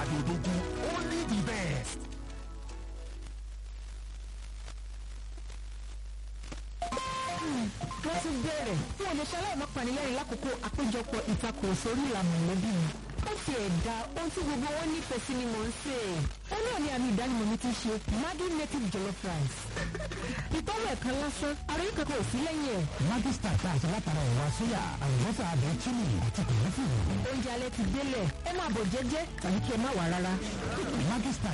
Adodogun, only the best. wọ́n ti bẹ̀rẹ̀ fún ọ̀nẹ́sẹ̀ aláìmọ́panilẹ́rìn lákòókò àpéjọpọ̀ ìtakùrọ̀sọ orí ìlànà mọ̀lẹ́bí mi. ó ti ẹ̀dá ohun tí gbogbo wọn nífẹ̀ẹ́ sí ni mò ń sè é. ó náà ní àmì ìdánimọ̀ mi ti ṣe Maggi native jollof rice. ìtọ́wọ̀ ẹ̀kan lásán àròyé kankan ò sí lẹ́yìn ẹ̀. Maggi star tá a ṣe látara ẹ̀wà sóyà àlùbọ́sà àbẹ̀ chili àti kòlẹ́fù. oúnjẹ alẹ́ ti délẹ̀ ẹ máa bọ̀ jẹ́jẹ́ tàbí kí ẹ má wà rárá. Maggi star